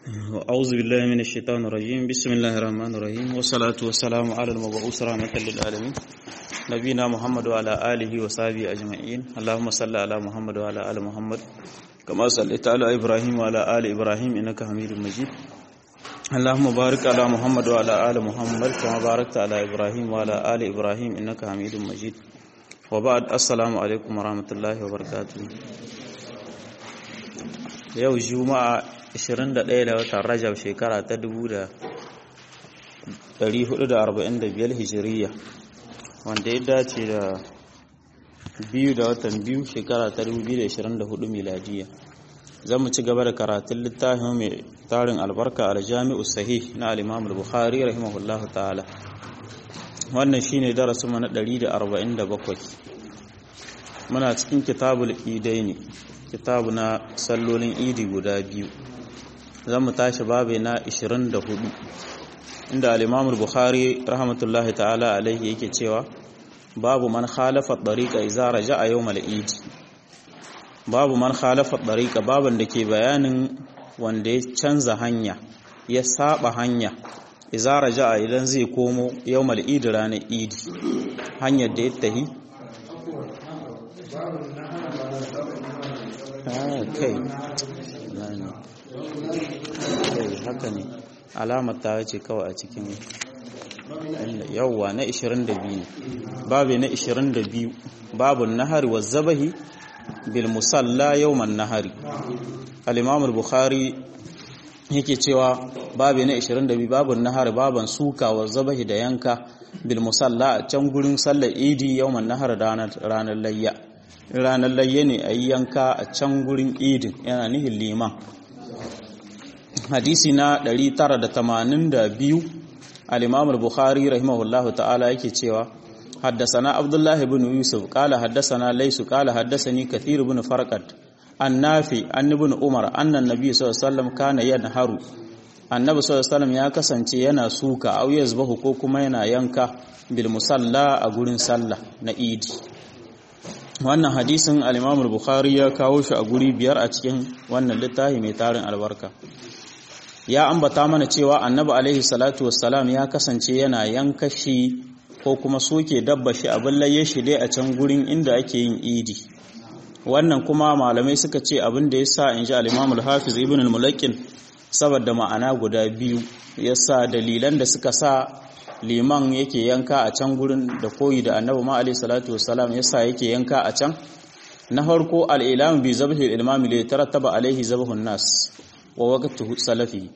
أعوذ بالله من الشيطان الرجيم بسم الله الرحمن الرحيم والصلاة والسلام على المبعوث رحمة للعالمين نبينا محمد وعلى آله وصحبه أجمعين اللهم صل على محمد وعلى آل محمد كما صليت على إبراهيم وعلى آل إبراهيم إنك حميد مجيد اللهم بارك على محمد وعلى آل محمد كما باركت على إبراهيم وعلى آل إبراهيم إنك حميد مجيد وبعد السلام عليكم ورحمة الله وبركاته yau juma'a 21 da watan rajab shekara ta 1445 hijiriya wanda ya dace da biyu da watan biyu shekara ta 2024 miladiya zan mu ci gaba da karatun littafin mai tarin albarka a jami'u sahih na al-imam al-bukhari rahimahullahu ta'ala wannan shine darasin mu na 147 muna cikin kitabul idaini kitabu na sallolin idi guda biyu zan mu tashi babu na 24 inda al-imamul bukhari rahmatullahi ta'ala alaihi yake cewa babu man khalafa tariqa idza raja'a yawmal idi babu man khalafa tariqa baban da ke bayanin wanda ya canza hanya ya saba hanya idza raja'a idan zai komo yawmal idi ranar idi hanyar da ya tahi kai kai haka ne alamar ta ce kawai a cikin yawwa na 22 ne babu na 22 babu nahari wa zabahi bil musalla yawman nahari al-imam al-bukhari yake cewa babu na 22 babu nahari baban suka wa zabahi da yanka bil musalla a can gurin sallar idi yawman nahar ranar layya ranar layya ne a yi yanka a can gurin idin yana nihin liman hadisi na 982 al-imam al-bukhari rahimahullahu ta'ala yake cewa haddasana abdullahi ibn yusuf qala haddasana laysu qala haddasani kathir ibn farqat annafi an ibn umar annan nabi sallallahu alaihi wasallam kana yanharu annabi sallallahu alaihi wasallam ya kasance yana suka au yazbahu ko kuma yana yanka bil musalla a gurin sallah na idi wannan hadisin al-Imam al-Bukhari ya kawo shi a guri biyar a cikin wannan littafi mai tarin albarka ya ambata mana cewa Annabi alaihi salatu wassalam ya kasance yana yanka shi ko kuma soke dabba shi abin laye shi dai a can gurin inda ake yin idi wannan kuma malamai suka ce abin da yasa in ji al-Imam al-Hafiz Ibn al-Mulaqqin saboda ma'ana guda biyu yasa dalilan da suka sa liman yake yanka a can gurin da koyi da annabi ma alayhi salatu wassalam yasa yake yanka a can na farko al-ilam bi zabhi al-imam li tarattaba alayhi zabhun nas wa waqtu salafi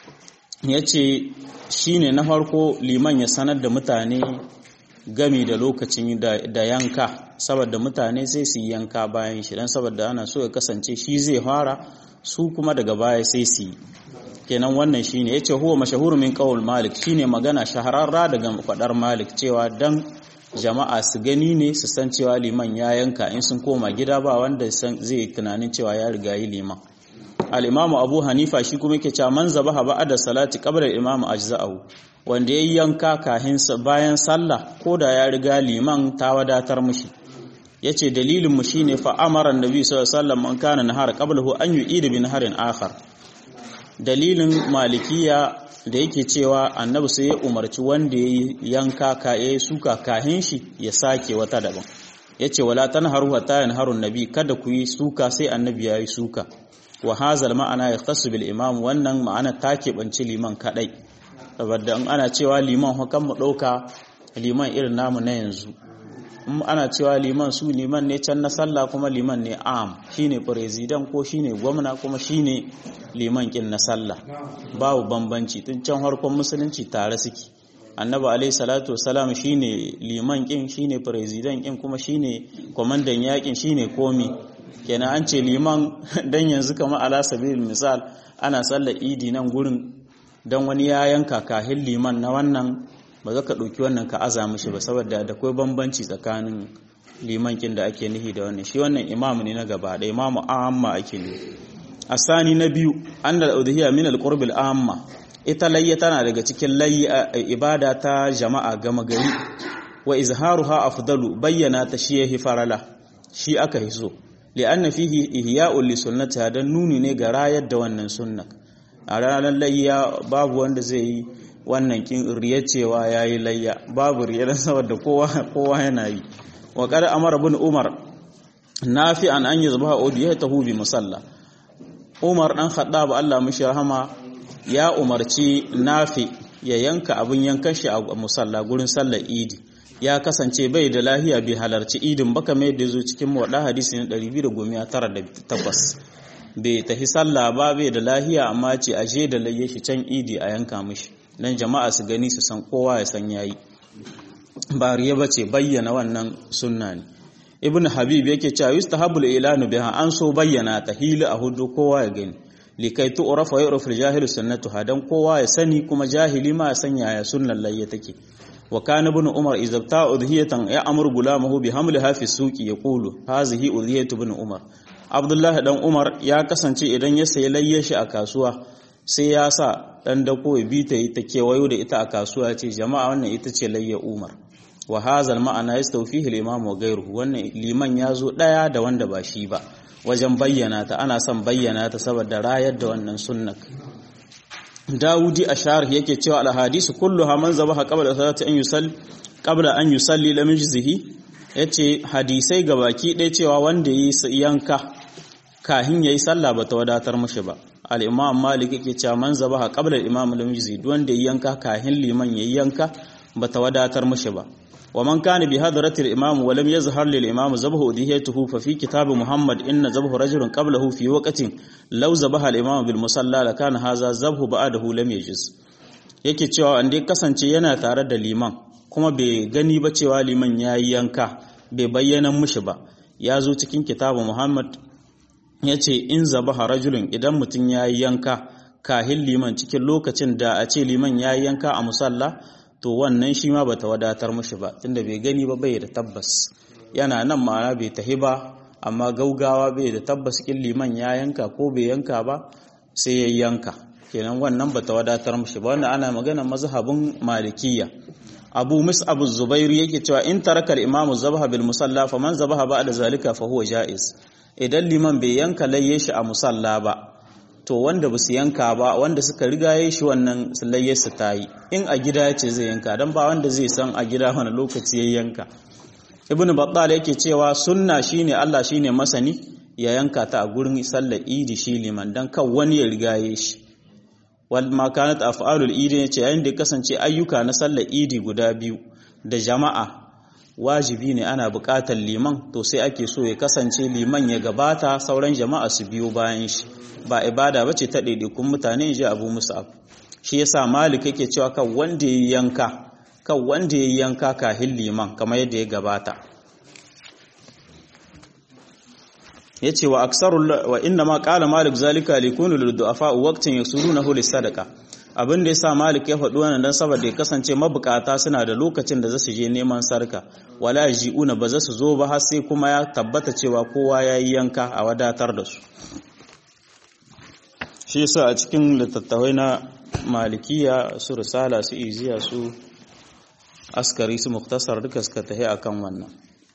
yace shine na farko liman ya sanar da mutane gami da lokacin da yanka saboda mutane sai su yanka bayan shi dan saboda ana so ya kasance shi zai fara su kuma daga baya sai su yi kenan wannan shine yace huwa mashahur min qaul malik shine magana shahararra daga fadar malik cewa dan jama'a su gani ne su san cewa liman ya yanka in sun koma gida ba wanda zai tunanin cewa ya riga yi liman al-imamu abu hanifa shi kuma yake cewa man zabaha ba'da salati qabla al-imamu ajza'u wanda yayi yanka kahin bayan sallah ko da ya riga liman ta wadatar mushi yace dalilin mu shine fa amara annabi sallallahu alaihi wasallam man kana nahar qablahu an yu'ida bi naharin akhar dalilin malikiya da yake cewa annabi sai ya umarci wanda ya yanka ka ya suka kahin shi ya sake wata daban ya ce wala tanharu hatta yanharu nabi kada ku yi suka sai annabi ya yi suka wa hazal ma'ana yahtassu bil imam wannan ma'ana ta keɓanci liman kadai saboda in ana cewa liman hukan mu ɗauka liman irin namu na yanzu in ana cewa liman su liman ne can na sallah kuma liman ne am shine president ko shine gwamna kuma shine liman kin na sallah babu bambanci tun can harkon musulunci tare suke annabi alaihi salatu wasalam shine liman kin shine president kin kuma shine kwamandan yakin shine komi kenan an ce liman dan yanzu kamar ala sabilil misal ana sallar idi nan gurin dan wani ya yanka kahin liman na wannan ba za ka ɗauki wannan ka aza mishi ba saboda da akwai bambanci tsakanin limankin da ake nihi da wannan shi wannan imamu ne na gaba da imamu amma ake ne asani na biyu an da udhiya min alqurb amma ita layya tana daga cikin layya ibada ta jama'a gama gari wa izharuha afdalu bayyana ta shi yahi farala shi aka hiso li'anna fihi ihya'un li sunnatiha dan nuni ne ga rayar da wannan sunna a ranar layya babu wanda zai yi wannan kin riya cewa yayi layya babu riya saboda kowa kowa yana yi wa qad amara ibn umar nafi an an yuzbaha udiyatahu bi musalla umar dan khattab Allah mishi rahama ya umarci nafi ya yanka abin yankan shi a musalla gurin sallar idi ya kasance bai da lahiya bai halarci idin baka mai da zo cikin wada hadisi na 298 bai tafi sallah ba bai da lahiya amma ce aje da layye shi can idi a yanka mishi dan jama'a su gani su san kowa ya san yayi ba riya bace bayyana wannan sunna ne ibn habib yake cewa yustahabul ilanu biha an so bayyana ta hili a hudu kowa ya gani likai tu'rafa wa yu'rafu al-jahilu sunnatuha dan kowa ya sani kuma jahili ma ya san yaya sunnan layya take wa kana ibn umar idza ta udhiyatan ya amru gulamahu bi hamliha fi suqi yaqulu hazihi udhiyatu ibn umar abdullahi dan umar ya kasance idan ya sayi layya shi a kasuwa sai ya sa dan dako ya bi ta ta kewayo da ita a kasuwa ce jama'a wannan ita ce layya umar wa hazal ma'ana yastawfihi al-imam wa ghayruhu wannan liman ya zo daya da wanda ba shi ba wajen bayyana ta ana son bayyana ta saboda rayar da wannan sunnak Dawudi a sharh yake cewa al-hadisu kulluha man zabaha qabla salati an yusalli qabla an yusalli lam yujzihi yace hadisai gabaki ɗaya cewa wanda yi yanka kahin yayi sallah bata wadatar mishi ba al-imam malik yake cewa man zabaha qabla al-imam lam yujzi wanda yi yanka kahin liman yayi yanka bata wadatar mishi ba ومن كان بهدرة الإمام ولم يظهر للإمام ذبح أدهيته ففي كتاب محمد إن ذبح رجل قبله في وقت لو ذبح الإمام بالمصلى لكان هذا ذبح بعده لم يجز yake cewa an dai kasance yana tare da liman kuma bai gani ba cewa liman ya yi yanka bai bayyana mushi ba ya zo cikin kitabu muhammad ya ce in zabaha rajulun idan mutum ya yi yanka kahin liman cikin lokacin da a ce liman ya yi yanka a musalla to wannan shi ma bata wadatar mushi ba tunda bai gani ba bai da tabbas yana nan ma'ana bai tahi ba amma gaugawa bai da tabbas kin liman ya yanka ko bai yanka ba sai ya yanka kenan wannan bata wadatar mushi ba wanda ana magana mazhabin malikiyya abu mus'ab az-zubairi yake cewa in taraka al-imamu zabaha bil musalla faman zabaha ba'da zalika fa huwa jaiz idan liman bai yanka layye shi a musalla ba to wanda ba su yanka ba wanda suka riga ya shi wannan layyarsa ta yi in a gida ya ce zai yanka don ba wanda zai san a gida wani lokaci ya yanka ibn battal yake cewa sunna shine Allah shine masani ya yanka ta a gurin sallar idi shi liman dan kan wani ya riga ya shi wal ma kanat af'alul idi yace yayin da kasance ayyuka na sallar idi guda biyu da jama'a wajibi ne ana buƙatar liman to sai ake so ya kasance liman ya gabata sauran jama'a su biyo bayan shi ba ibada bace ta ɗaiɗaikun mutane ji abu musab shi yasa malik yake cewa kan wanda ya yanka kan wanda ya yanka kahin liman kamar yadda ya gabata yace wa aksarul wa inna ma qala malik zalika likunu lil du'afa waqtin yasurunahu lis sadaqa abin da yasa malik ya faɗi wannan dan saboda ya kasance mabukata suna da lokacin da za su je neman sarka wala ji'una ba za su zo ba har sai kuma ya tabbata cewa kowa ya yi yanka a wadatar da su shi yasa a cikin littattafai na malikiya su risala su iziya su askari su muktasar duka suka tahi akan wannan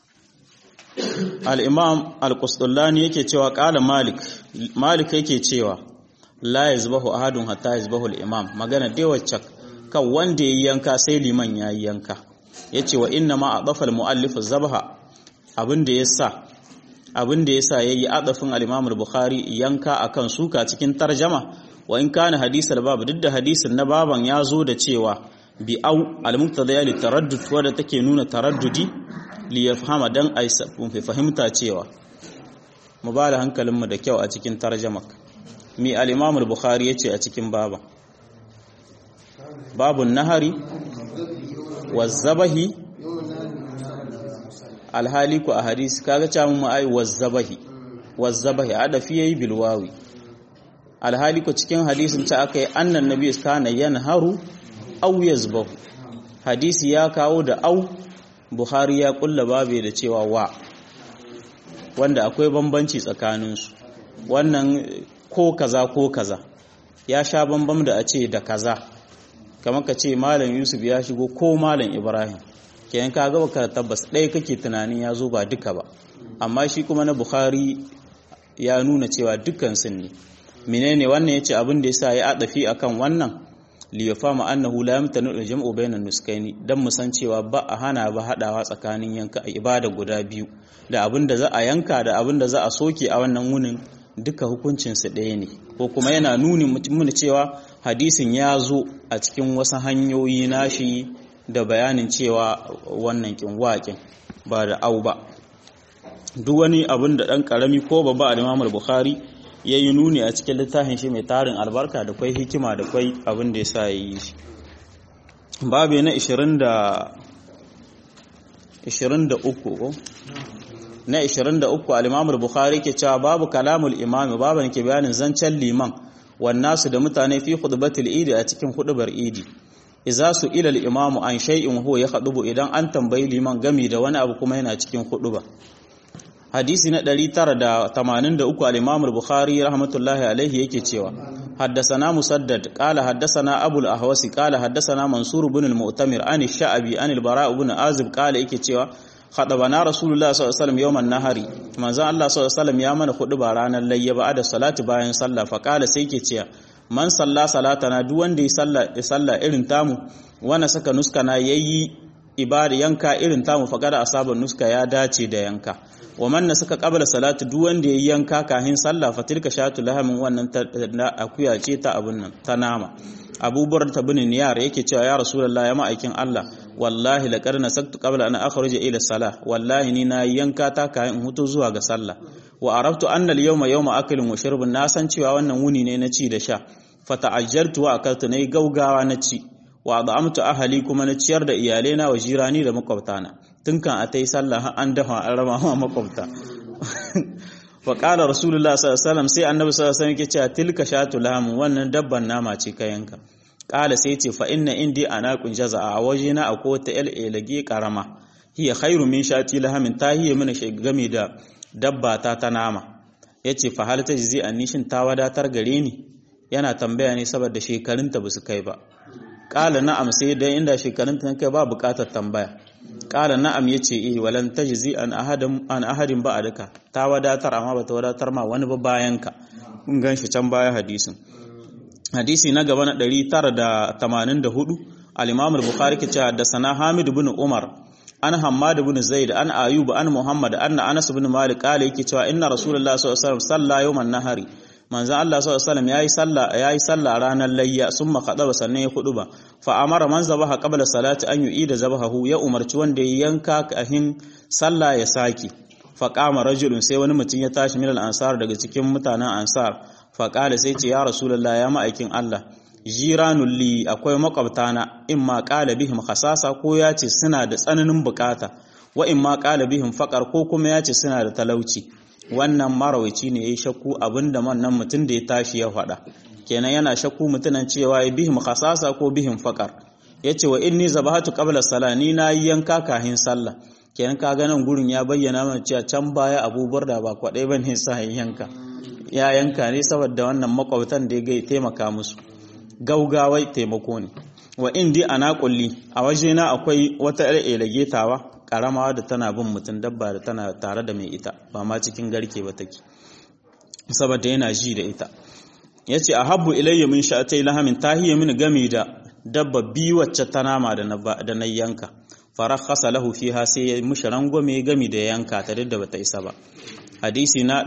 al-imam al-qustullani yake cewa qala malik malik yake cewa la yazbahu ahadun hatta yazbahu al-imam magana dai wacce kan wanda yayi yanka sai liman yayi yanka yace wa inna ma adafa al-muallif az-zabha abinda yasa abinda yasa yayi adafin al-imam al-bukhari yanka akan suka cikin tarjama wa in kana hadisal bab duk da hadisin na baban ya zo da cewa bi au al-muqtada li taraddud wadda take nuna taraddudi li yafhama dan ai fahimta cewa mu ba da hankalinmu da kyau a cikin tarjamak mi al-imam al-bukhari yace a cikin baba babun nahari wazzabahi alhali ku a hadisi kaga cewa mu ai wazzabahi wazzabahi adafi yayi bilwawi alhali ku cikin hadisin ta akai annan nabi kana yanharu aw yazbahu hadisi ya kawo da au buhari ya kulla babe da cewa wa wanda akwai bambanci tsakaninsu wannan ko kaza ko kaza ya sha bambam da a ce da kaza kamar ka ce malam yusuf ya shigo ko malam ibrahim kenan ka ga baka tabbas ɗaya kake tunanin ya zo ba duka ba amma shi kuma na bukhari ya nuna cewa dukkan sun ne menene wannan yace abin da yasa ya adafi akan wannan li yafama annahu la yamtanu al-jam'u bayna nuskaini dan mu san cewa ba a hana ba hadawa tsakanin yanka ibada guda biyu da abin da za a yanka da abin da za a soke a wannan wunin duka hukuncin su ɗaya ne ko kuma yana nuni mutum cewa hadisin ya zo a cikin wasu hanyoyi nashi da bayanin cewa wannan kin waƙin ba da au ba duk wani abin da ɗan ƙarami ko babba a Imam Bukhari ya yi nuni a cikin littafin shi mai tarin albarka da kwai hikima da kwai abin da ya sa ya yi shi babu na 23 ko na 23 al-Imam Bukhari ke cewa babu kalamul imam babu ke bayanin zancen liman wannasu da mutane fi khutbatil idi a cikin hudubar idi iza su ila al-imamu an shay'in huwa ya khudubu idan an tambayi liman gami da wani abu kuma yana cikin huduba hadisi na 983 al-Imam al-Bukhari rahmatullahi alaihi yake cewa haddathana Musaddad qala haddathana Abu al-Ahwasi qala haddathana Mansur ibn al-Mu'tamir an ash-Sha'bi an al-Bara ibn Azib qala yake cewa khadabana Rasulullah sallallahu alaihi wasallam yawman nahari manzo Allah sallallahu alaihi wasallam ya mana ba ranar layya ba da salati bayan sallah fa qala sai yake cewa man salla salatana duk wanda ya salla salla irin tamu wana saka nuskana yayi ibada yanka irin tamu faqada asaban nuska ya dace da yanka wa man suka qabla salatu duk wanda yayi yanka kahin sallah fa tilka shatu lahamin wannan akuya ce ta abun nan ta nama Abu Burda bin Niyar yake cewa ya Rasulullah ya ma'aikin Allah wallahi laqad nasaktu qabla an akhruja ila salah wallahi ni na yanka ta kahin hutu zuwa ga sallah wa araftu anna al-yawma yawma aklin wa shurbin na san cewa wannan wuni ne na ci da sha fata'ajjaltu wa akaltu nayi gaugawa na ci wa ad'amtu ahli kuma na ciyar da iyalena wa jirani da makwabtana tun kan a tai sallah an dafa an raba ma makwabta wa qala rasulullah sallallahu alaihi wasallam sai annabi sallallahu alaihi wasallam yake cewa tilka shatu lahm wannan dabban nama ce ka yanka qala sai ce fa inna indi anaqun jaza'a a wajena akwai wata lage karama hiya khairu min shati lahamin ta hiya mana game da dabba ta ta nama yace fa hal tajzi annishin ta wadatar gare ni yana tambaya ne saboda shekarunta ba su kai ba ƙala na'am sai dai inda shekarunta kai ba buƙatar tambaya ƙala na'am ya ce eh walan tajzi an ahadin an ahadin ba duka ta wadatar amma ba ta wadatar ma wani ba bayan ka kun gan shi can baya hadisin hadisi na gaba na 984 al-imam al-bukhari ke cewa da sana hamid ibn umar an hammad ibn zaid an ayub an muhammad anna anas ibn malik qala yake cewa inna rasulullahi sallallahu alaihi wasallam salla yawman nahari manzan Allah sallallahu alaihi wasallam yayi sallah yayi sallah ranar layya summa qadaba sannan ya hudu ba fa amara man zabaha qabla salati an yu'ida zabahu ya umarci wanda ya yanka kahin sallah ya saki fa qama rajulun sai wani mutum ya tashi min al-ansar daga cikin mutanen ansar fa qala sai ce ya rasulullah ya ma'aikin Allah jiranul li akwai makwabtana in ma qala bihim khasasa ko ya ce suna da tsananin bukata wa in ma qala bihim faqar ko kuma ya ce suna da talauci wannan marawaci ne ya yi shakku abinda wannan mutum da ya tashi ya faɗa kenan yana shakku mutunan cewa ya bihim khasasa ko bihim faƙar ya ce wa inni zabahatu qabla sala ni na yi yanka kahin sallah kenan ka ga nan gurin ya bayyana mana cewa can baya abubuwar da ba kwaɗai ba ne sa yanka ya yanka ne saboda wannan makwabtan da ya taimaka musu gaugawai taimako ne wa indi ana kulli a wajena akwai wata ƴar elagetawa karama da tana bin mutum dabba da tana tare da mai ita ba ma cikin garke ba take saboda yana ji da ita yace ahabbu ilayya min sha'atay lahamin tahiya min gami da dabba bi wacce ta nama da na da na yanka farakhasa lahu fiha sai ya mushi rangwame gami da yanka ta da bata isa ba hadisi na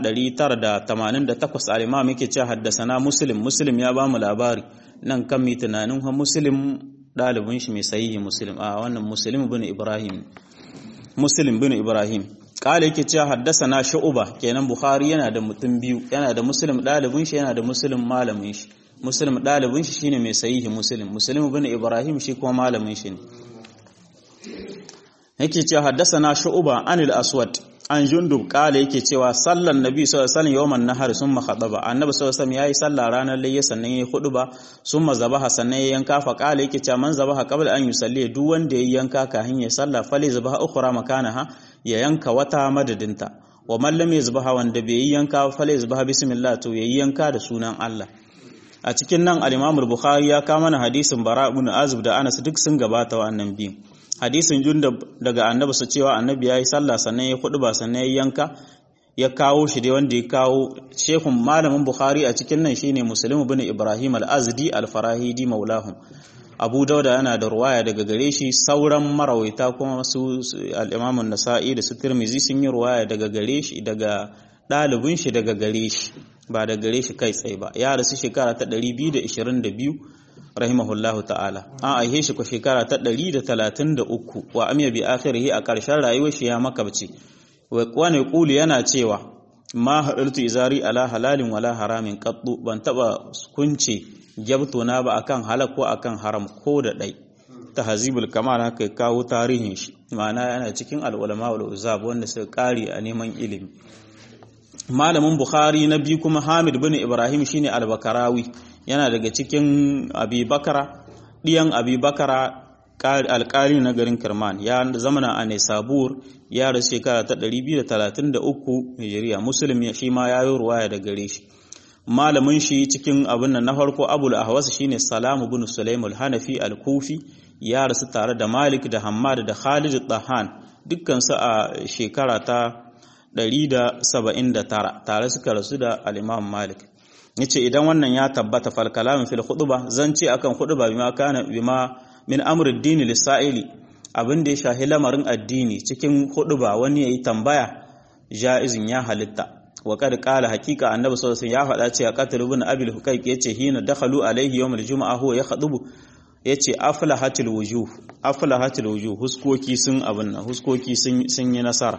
988 al-imam yake cewa haddasana muslim muslim ya bamu labari nan kan mi tunanin ha muslim dalibin shi mai sahihi muslim a wannan muslim ibn ibrahim muslim bin ibrahim kala yake cewa haddasana shu'ba kenan bukhari yana da mutum biyu yana da muslim dalibin shi yana da muslim malamin shi muslim dalibin shi shine mai sahihi muslim muslim bin ibrahim shi kuma malamin shi ne yake cewa haddasana shu'ba anil aswad an jundub kala yake cewa sallan nabi sallallahu alaihi wasallam yawman nahar summa khadaba annabi sallallahu alaihi wasallam yayi sallah ranar layya sannan yayi huduba summa zabaha sannan yayi yanka fa kala yake cewa man zabaha qabla an yusalli duk wanda yayi yanka kafin ya sallah fali zabaha ukhra makanaha ya yanka wata madadinta wa man lam yazbaha wanda bai yi yanka fali zabaha bismillah to yayi yanka da sunan Allah a cikin nan al-Imam al-Bukhari ya kama mana hadisin Bara ibn Azib da Anas duk sun gabata wannan biyu hadisin junda daga annabi su cewa annabi yayi sallah sannan ya ba sannan ya yanka ya kawo shi dai wanda ya kawo shekun malamin bukhari a cikin nan shine muslim ibn ibrahim al-azdi al-farahidi maulahum abu dauda yana da ruwaya daga gare shi sauran marawaita kuma su al-imam an-nasa'i da su tirmizi sun yi ruwaya daga gare shi daga ɗalibin shi daga gare shi ba da gare shi kai tsaye ba ya rasu shekara ta 222 rahimahullahu ta'ala an aihe shi ko shekara ta 133 wa amiya bi akhirihi a ƙarshen rayuwar shi ya makabci wani kulu yana cewa ma haɗartu izari ala halalin wala haramin qattu ban taba kunce gyabto na ba akan halak ko akan haram ko da ɗai tahzibul kamal haka kawo tarihin shi ma'ana yana cikin al-ulama wal uzab wanda suka kare a neman ilimi malamin bukhari na biyu kuma hamid bin ibrahim shine al-bakarawi yana daga cikin abi bakara diyan abi bakara alƙali na garin kirman ya zamana a nesabur ya rasu shekara ta 233 hijiriya muslim shi ma ya yi ruwaya da gare shi malamin shi cikin abin nan na farko abul ahwas shine salamu bin sulaim al-hanafi al-kufi ya rasu tare da malik da hammad da khalid dahan dukkan su a shekara ta 179 tare suka rasu da al-imam malik yace idan wannan ya tabbata fal kalamin fil khutbah zance akan khutba bima kana bima min amr ad-din lis-sa'ili abin da ya shahi lamarin addini cikin khutba wani yayi tambaya jaizin ya halitta wa kad qala haqiqa annabi sallallahu alaihi wasallam ya faɗa cewa qatl ibn abil hukayk yace hina dakhalu alaihi yawm al-jum'a huwa yakhutubu yace aflahatil wujuh aflahatil wujuh huskoki sun abin nan huskoki sun sun yi nasara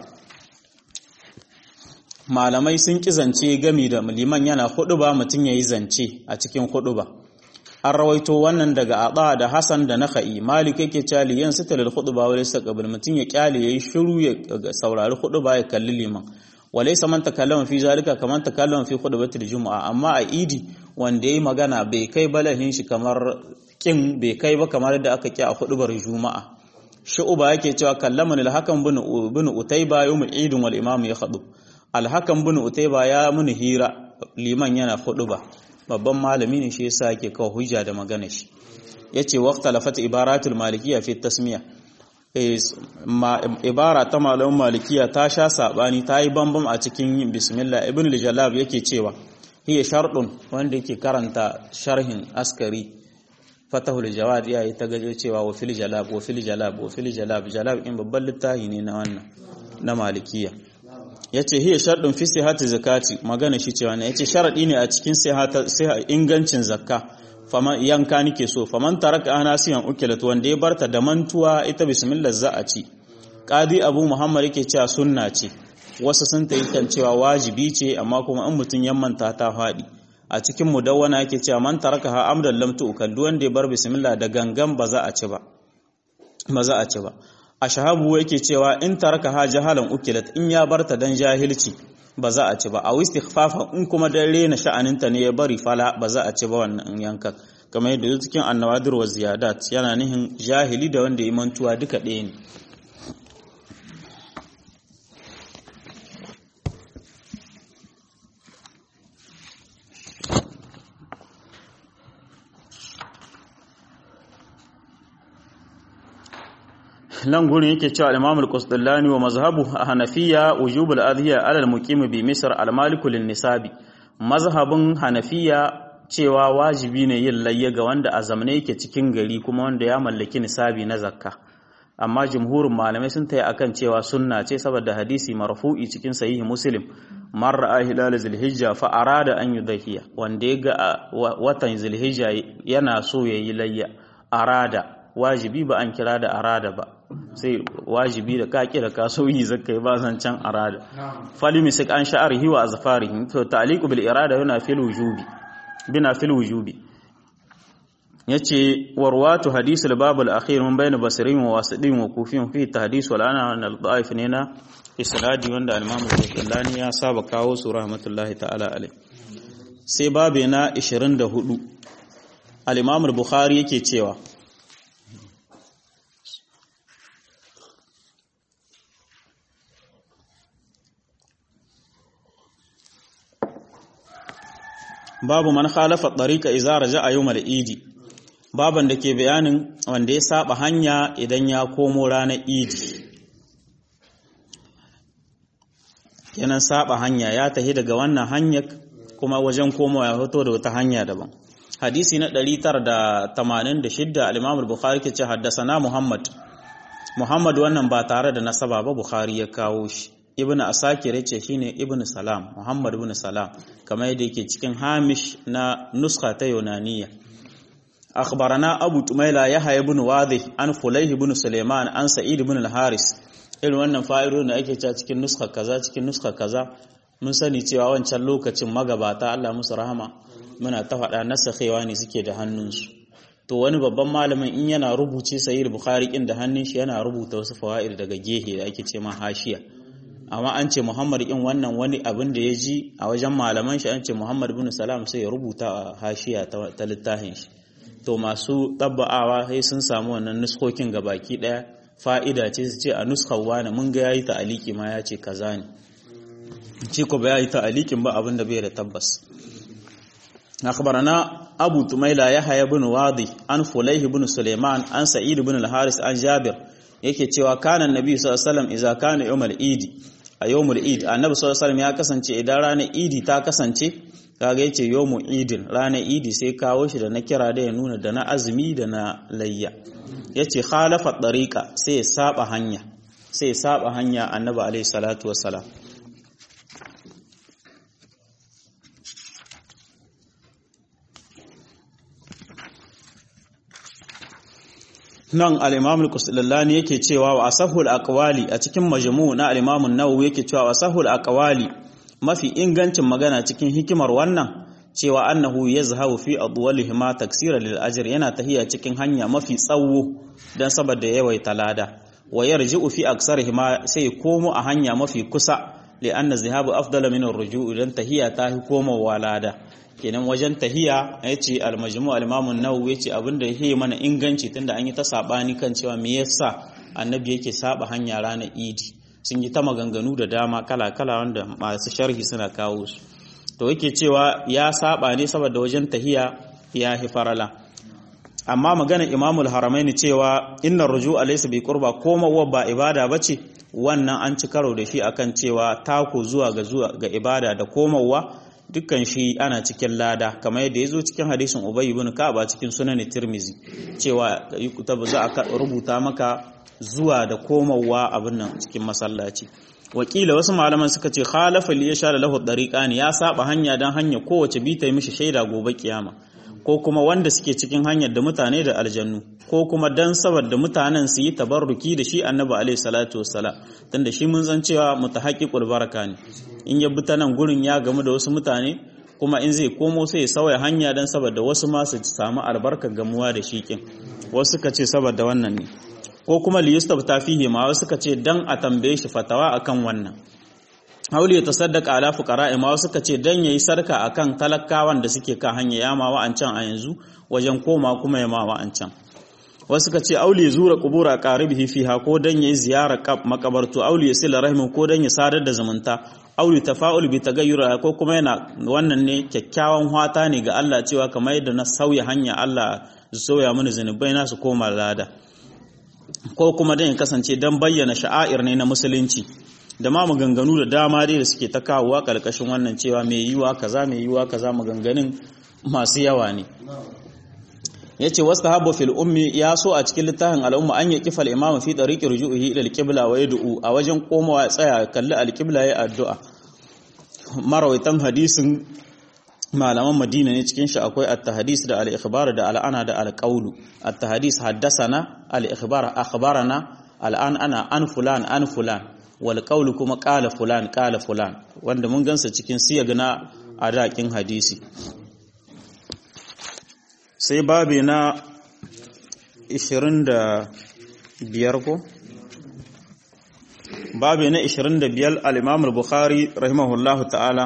malamai sun ki zance gami da liman yana ba mutum yayi zance a cikin ba. an rawaito wannan daga Aba da Hassan da Nakhai Malik yake cewa liyan sitalil khutba wa laysa qabl mutum ya kyale yayi shiru ya saurari khutba ya kalli liman walaysa man takallama fi zalika kaman takallama fi khutbatil jumu'a amma a idi wanda yayi magana bai kai balahin shi kamar kin bai kai ba kamar da aka ki a khutbar juma'a shu'uba yake cewa kallamani al-hakam bin bin utayba yawm al-eid wal imam ya khutub al-hakam bin utayba ya mun hira liman yana khutba babban malami ne shi yasa yake kawo hujja da magana shi yace waqtalafat ibaratul malikiyya fi tasmiya ibara ta malamin malikiya ta sha sabani ta yi bambam a cikin yin bismillah ibn al-jalab yake cewa hiya sharɗun wanda yake karanta sharhin askari fatahul jawad ya yi ta gaje cewa wa fil jalab wa fil jalab wa fil jalab jalab in babban littafi ne na wannan na malikiya yace hiya sharɗun fi sihhati zakati magana shi cewa ne yace sharadi ne a cikin sihhata ingancin zakka faman yanka nike so faman taraka anasiyan ukilat wanda ya barta da mantuwa ita bismillah za a ci qadi abu muhammad yake cewa sunna ce wasu sun tayi kan cewa wajibi ce amma kuma in mutun ya manta ta fadi a cikin mudawwana yake cewa man taraka ha amdan lam tu'kal duk wanda ya bar bismillah da gangan ba za a ci ba ba za a ci ba ashabu yake cewa in taraka ha jahalan ukilat in ya barta dan jahilci ba za a ci ba a istighfafa in kuma dan rena sha'aninta ne ya bari fala ba za a ci ba wannan yankan kamar yadda cikin annawadir wa ziyadat yana nihin jahili da wanda ya mantuwa duka ɗaya ne nan gurin yake cewa al-Imam al-Qusdallani wa mazhabu Hanafiya wujub al-adhiya ala al-muqim bi Misr al-malik lin-nisabi mazhabin Hanafiya cewa wajibi ne yin layya ga wanda a zamane yake cikin gari kuma wanda ya mallaki nisabi na zakka amma jumhurin malamai sun tayi akan cewa sunna ce saboda hadisi marfu'i cikin sahihi Muslim man ra'a hilal zulhijja fa arada an yudhiya wanda ya ga watan zulhijja yana so yayi layya arada wajibi ba an kira da arada ba sai wajibi da ka kira ka sauyi zakai ba zan can arada fali misik an sha'arihi wa azfarihi to ta'liqu bil irada yana fil wujubi bina fil wujubi yace warwatu hadith al bab al akhir min bayn basrin wa wasidin wa kufin fi tahdis wal ana al da'if ne na isnadi wanda al imam al ya saba kawo su rahmatullahi ta'ala alai sai babe na 24 al imam al bukhari yake cewa babu man khalafa tariqa idza raja'a yawm al-idi baban da ke bayanin wanda ya saba hanya idan ya komo ranar idi kenan saba hanya ya tahi daga wannan hanyar kuma wajen komawa ya fito da wata hanya daban hadisi na 986 al-Imam al-Bukhari ke ce haddasana Muhammad Muhammad wannan ba tare da nasaba ba Bukhari ya kawo shi Ibn Asakir yace shine Ibn Salam Muhammad ibn Salam kamar yadda yake cikin Hamish na nuskha ta Yunaniya أخبرنا أبو تميلة يحيى بن واضح عن فليه بن سليمان عن سعيد بن الحارث irin wannan fa'idodin da ake cewa cikin nuska kaza cikin nuska kaza mun sani cewa wancan lokacin magabata Allah musu rahama muna ta faɗa nasakhewa ne suke da hannunsu to wani babban malamin in yana rubuce sahih bukhari kin da hannun shi yana rubuta wasu fawaid daga gehe da ake ce ma hashiya amma an ce Muhammad in wannan wani abin da ya ji a wajen malaman shi an ce Muhammad bin Salam sai ya rubuta a hashiya ta littafin shi to masu tabba'awa sai sun samu wannan nuskokin baki daya fa'ida ce su ce a nuskar wani mun ga yayi ta'aliki ma ya ce kaza ne shi ko ba yayi ta'alikin ba abin da bai da tabbas akhbarana abu tumaila yahya ibn wadi an fulayh ibn sulaiman an sa'id ibn al-haris an jabir yake cewa kana annabi sallallahu alaihi wasallam idza kana yawmal eid a yawmul eid annabi sallallahu alaihi wasallam ya kasance idan ranar idi ta kasance kaga yace yawmu idin ranar idi sai kawo shi da na kira da ya nuna da na azumi da na layya yace khalafa tariqa sai ya saba hanya sai ya saba hanya annabi alaihi salatu wassalam nan al-imam al-kusallani yake cewa wa asahul aqwali a cikin majmu' na al-imam an-nawawi yake cewa wa asahul aqwali mafi ingancin magana cikin hikimar wannan cewa annahu yazhabu fi adwalihi ma taksira lil ajr yana tahiya cikin hanya mafi tsawo dan saboda yawaita lada wa yarji'u fi aksarihi ma sai komo a hanya mafi kusa li anna zihabu afdala min ar-ruju' dan tahiya ta hi komawa lada kenan wajen tahiya yace al-majmu' al-imam an-nawawi yace abinda yake mana inganci tunda an yi ta sabani kan cewa me yasa annabi yake saba hanya ranar idi sun yi ta maganganu da dama kala-kala wanda masu sharhi suna kawo su to yake cewa ya saba ne saboda wajen tahiya ya hi farala amma magana imamul haramaini cewa inna ruju alaysa bi qurba komawa ba ibada bace wannan an ci karo da shi akan cewa tako zuwa ga zuwa ga ibada da komawa dukkan shi ana cikin lada kamar yadda yazo cikin hadisin ubay ibn ka'ab cikin sunan tirmizi cewa za a rubuta maka zuwa da komawa abin nan cikin masallaci wakila wasu malaman suka ce khalafa li yasha lahu dariqani ya saba hanya dan hanya kowace bi ta yi mishi shaida gobe kiyama ko kuma wanda suke cikin hanyar da mutane da aljannu ko kuma dan saboda mutanen su yi tabarruki da shi annabi alaihi salatu wassalam tunda shi mun san cewa mutahaqqiqul baraka ne in ya bi ta nan gurin ya gamu da wasu mutane kuma in zai komo sai ya sauya hanya dan saboda wasu ma su samu albarkar gamuwa da shi kin wasu suka ce saboda wannan ne ko kuma liyustabta fihi ma wasu suka ce dan a tambaye shi fatawa akan wannan hauli ya tasaddaqa ala fuqara ma wasu suka ce dan yayi sarka akan talakawan da suke kan hanya yama wa'ancan a yanzu wajen koma kuma yama wa'ancan wasu suka ce auli ya zura qubura qaribihi fiha ko dan yayi ziyara makabartu auli ya sila rahimin ko dan ya sadar da zumunta auli tafa'ul bi tagayyura ko kuma yana wannan ne kyakkyawan hwata ne ga Allah cewa kamar yadda na sauya hanya Allah sauya mini zanubai na su koma lada ko kuma dan ya kasance dan bayyana sha'air ne na musulunci da ma maganganu da dama dai da suke ta kawowa karkashin wannan cewa mai yiwa kaza mai yiwa kaza maganganun masu yawa ne yace wastahabu fil ummi ya so a cikin littafin al'umma an yi kifal imam fi tariqi rujuhi ila al-qibla wa yad'u a wajen komawa ya tsaya kalli al-qibla ya addu'a marawaitan hadisin malaman madina ne cikin shi akwai at-tahdis da al-ikhbar da al-ana da al-qawlu at-tahdis haddathana al-ikhbar akhbarana al-an ana an fulan an fulan wal qawlu kuma qala fulan qala fulan wanda mun gansa cikin siyag na adakin hadisi sai babi na 25 ko babi na 25 al-imam al-bukhari rahimahullahu ta'ala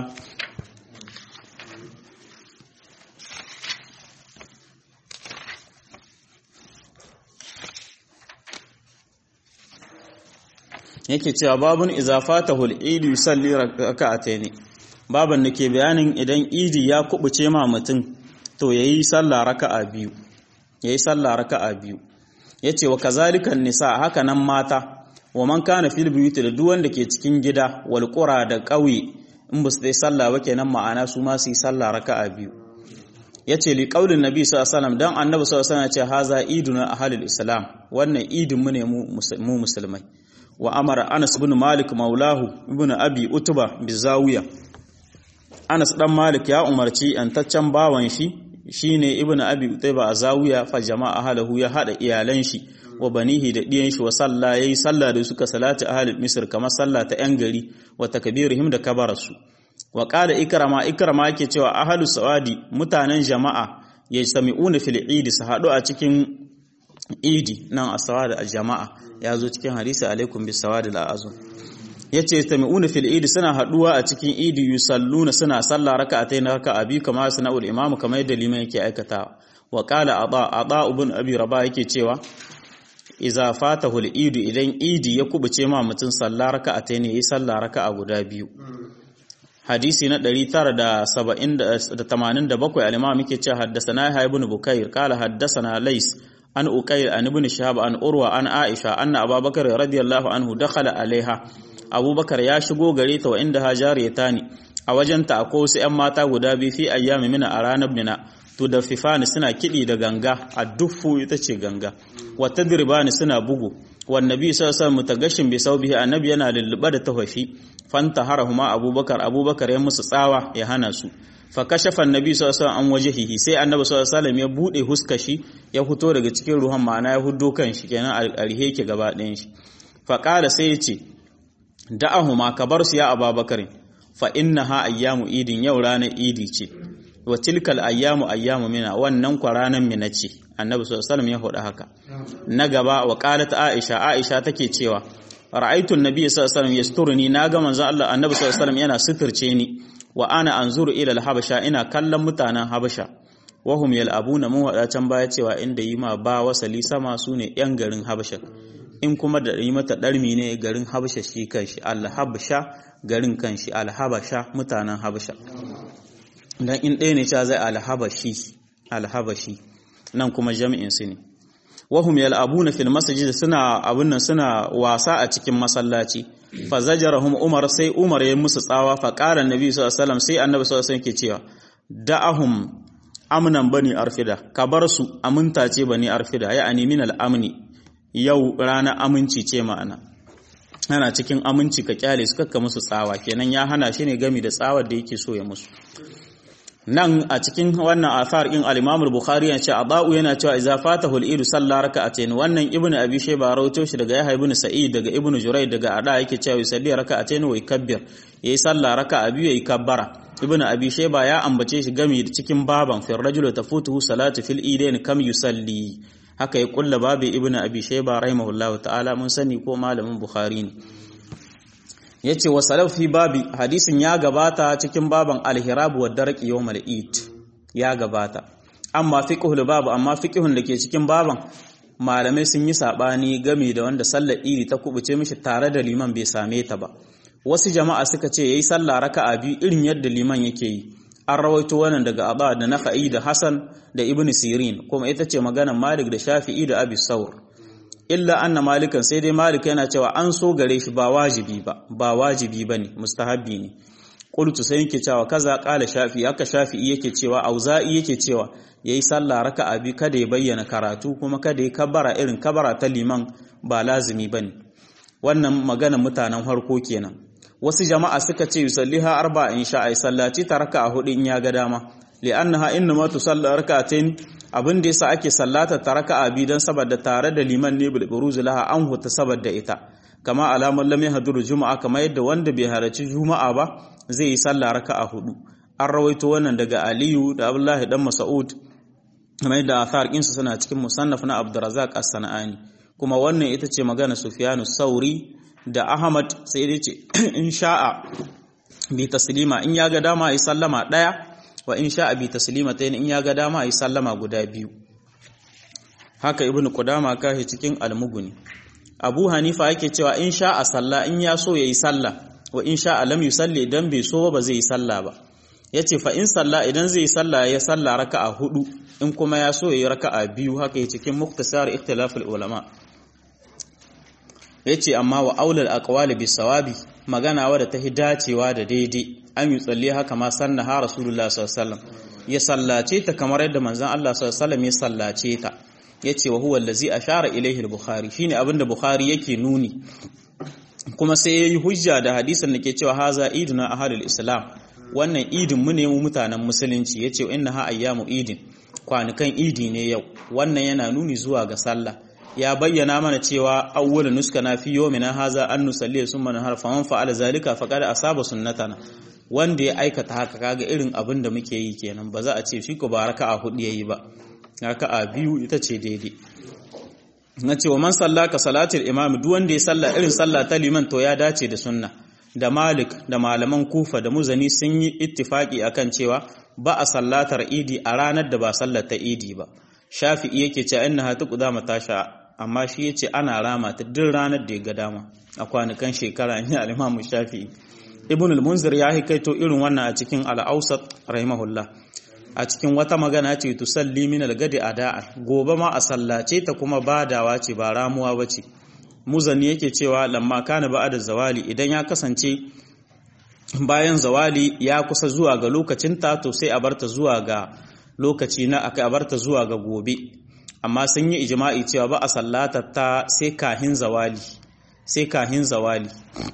yake cewa babun izafatahu al-eid yusalli rak'atayn baban nake bayanin idan idi ya kubuce ma mutum to yayi sallah raka'a biyu yayi sallah raka'a biyu yace wa kazalikan nisa haka nan mata wa man kana fil buyuti da duk wanda ke cikin gida wal qura da ƙauye in ba su dai sallah ba kenan ma'ana su ma su yi sallah raka'a biyu yace li qaulin nabi sallallahu alaihi wasallam dan annabi sallallahu alaihi wasallam ya ce haza iduna ahlul islam wannan idin mu ne mu musulmai wa amara Anas ibn Malik maulahu ibn Abi Utba bizawiya Anas dan Malik ya umarci antaccen bawan shi shine ibn Abi Utba a zawiya fa jama'a halahu ya hada iyalan shi wa banihi da diyan shi wa salla yayi salla da suka salati ahlul misr kamar salla ta yan gari wa takbirihim da kabarasu wa qala ikrama ikrama yake cewa ahlus sawadi mutanen jama'a yajtami'una fil eid su hadu a cikin idi nan asawada a jama'a ya zo cikin hadisi alaikum bis sawadi al azum yace tami'una fil idi suna haduwa a cikin idi yusalluna suna sallah raka'atayn raka'a bi kama sana'ul imamu kamar yadda liman yake aikata wa qala ada ada ibn abi rabah yake cewa iza fatahu al idi idan idi ya kubuce ma mutun sallah raka'atayn yi sallah raka'a guda biyu hadisi na 987 al-imam yake cewa haddathana ibn bukair qala haddathana lays an uqayl an ibn shahab an urwa an aisha anna abubakar radiyallahu anhu dakhala alaiha abubakar ya shigo gare ta wa inda hajariyata ne a wajenta akwai wasu ‘yan mata guda biyu fi ayyami mina a ranar mina to da fifani suna kiɗi da ganga a duffu ita ce ganga wata dirbani suna bugu wanda bi sa sa mutagashin bi sau bihi annabi yana lulluɓe da tafafi fanta harahuma abubakar abubakar ya musu tsawa ya hana su fa kashafa annabi sallallahu alaihi an wajhihi sai annabi sallallahu alaihi ya bude huskashi ya fito daga cikin ruhan ma'ana ya huddo kan shi kenan alhe ke gaba ɗayan shi fa qala sai ya ce da'ahuma ka bar su ya ababakar fa innaha ayyamu idin yau ranar idi ce wa tilkal ayyamu ayyamu mina wannan kwa ranar mina ce annabi sallallahu alaihi ya faɗa haka na gaba wa qalat aisha aisha take cewa ra'aytu an-nabiy sallallahu alaihi yasturni naga manzon Allah annabi sallallahu alaihi yana suturce ni wa ana anzuru ila al-habasha ina kallon mutanen habasha wahum yal'abuna mun wada can baya cewa inda yi ma ba wasali sama sune yan garin habasha in kuma da yi mata ɗarmi ne garin habasha shi kanshi alhabasha garin kanshi alhabasha mutanen habasha dan in ɗaya ne cewa zai alhabashi alhabashi nan kuma jami'in su ne wahum yal'abuna fil masjid suna abun nan suna wasa a cikin masallaci fa zajarahum umar sai umar ya musu tsawa fa qala annabi sallallahu alaihi wasallam sai annabi sallallahu alaihi wasallam ke cewa da'ahum amnan bani arfida ka bar su aminta ce bani arfida ya ani min al-amni yau rana aminci ce ma'ana ana cikin aminci ka kyale su kakka musu tsawa kenan ya hana shi ne gami da tsawar da yake so ya musu nan a cikin wannan athar in al-Imam al-Bukhari ya ce Adau yana cewa idza fatahu al-idu salla raka'atayn wannan ibnu Abi Shayba rawaito shi daga Yahya ibn Sa'id daga ibnu Jurayd daga Ada yake cewa yusalli raka'atayn wa yukabbir yayi salla raka'a biyu yayi kabbara ibnu Abi Shayba ya ambace shi gami da cikin baban fi rajulu tafutuhu salatu fil idain kam yusalli haka ya kulla babu ibnu abi shayba rahimahullahu ta'ala mun sani ko malamin bukhari ne yace wa salaf fi babi hadisin ya gabata cikin baban al-hirab wa darq yawmal eid ya gabata amma fiqhul babu amma fiqhun dake cikin baban malamai sun yi sabani game da wanda sallar idi ta kubuce mishi tare da liman bai same ta ba wasu jama'a suka ce yayi sallah raka'a biyu irin yadda liman yake yi an rawaito wannan daga Aba da Nafa'i da Hassan da Ibn Sirin kuma ita ce maganar Malik da Shafi'i da Abi Saur illa anna malikan sai dai Malik yana cewa an so gare shi ba wajibi ba ba wajibi bane mustahabbi ne qultu sai yake cewa kaza qala Shafi'i haka Shafi'i yake cewa Auza'i yake cewa yayi sallah raka'a bi kada ya bayyana karatu kuma kada ya kabara irin kabara ta liman ba lazimi bane wannan maganar mutanen harko kenan wasu jama'a suka ce yusalliha arba in sha ai sallaci ta raka'a hudu in ya ga dama li'annaha innama tusalla rak'atayn abin da yasa ake sallata ta raka'a bi dan saboda tare da liman ne bil buruz laha an huta saboda ita kama alamar lam yahduru juma'a kama yadda wanda bai halarci juma'a ba zai yi sallah raka'a hudu an rawaito wannan daga aliyu da abdullahi dan mas'ud kama yadda athar kinsu suna cikin musannaf na abdurrazzaq as-sanani kuma wannan ita ce magana sufyanu sauri da Ahmad sai dai ce in sha'a bi taslima in ya ga dama yi sallama daya wa in sha'a bi taslima tayin in ya ga dama yi sallama guda biyu haka ibnu qudama kashi cikin almuguni Abu Hanifa yake cewa in sha'a salla in ya so yayi salla wa in sha'a lam yusalli idan bai so ba zai yi salla ba yace fa in salla idan zai yi salla ya salla raka'a hudu in kuma ya so yayi raka'a biyu haka cikin muktasar ikhtilaful ulama yace amma wa aulal aqwali bis sawabi magana wadda ta dacewa da daidai an yi tsalle haka ma sanna ha rasulullah sallallahu ya sallace ta kamar yadda manzon Allah sallallahu ya sallace ta yace wa huwa allazi ashara ilayhi al-bukhari shine abinda bukhari yake nuni kuma sai yayi hujja da hadisin da ke cewa haza iduna ahlul islam wannan idin mu ne mu mutanen musulunci yace inna ha ayyamu idin kwanukan idi ne yau wannan yana nuni zuwa ga sallah ya bayyana mana cewa awwal nuskana fi yawmina haza an nusalli summa nahar faman fa'ala zalika faqad asaba sunnatana wanda ya aikata haka kaga irin abin da muke yi kenan ba za a ce shi ko ba raka'a hudu yayi ba raka'a biyu ita ce daidai na ce wa man sallaka salatul imam duk wanda ya salla irin sallah ta liman to ya dace da sunna da malik da malaman kufa da muzani sun yi ittifaki akan cewa ba a sallatar idi a ranar da ba sallar ta idi ba shafi'i yake cewa innaha tuqda matasha amma shi yace ana rama ta duk ranar da ya ga dama a kwanukan shekara ne al-imam shafi'i ibn al-munzir ya hikaito irin wannan a cikin al-awsat rahimahullah a cikin wata magana ce tusalli min al-gadi ada'a gobe ma a sallace ta kuma badawa ce ba ramuwa bace muzani yake cewa lamma kana ba'da zawali idan ya kasance bayan zawali ya kusa zuwa ga lokacin ta to sai a barta zuwa ga lokaci na aka barta zuwa ga gobe amma sun yi ijma'i cewa ba a sallata ta sai kahin zawali sai kahin zawali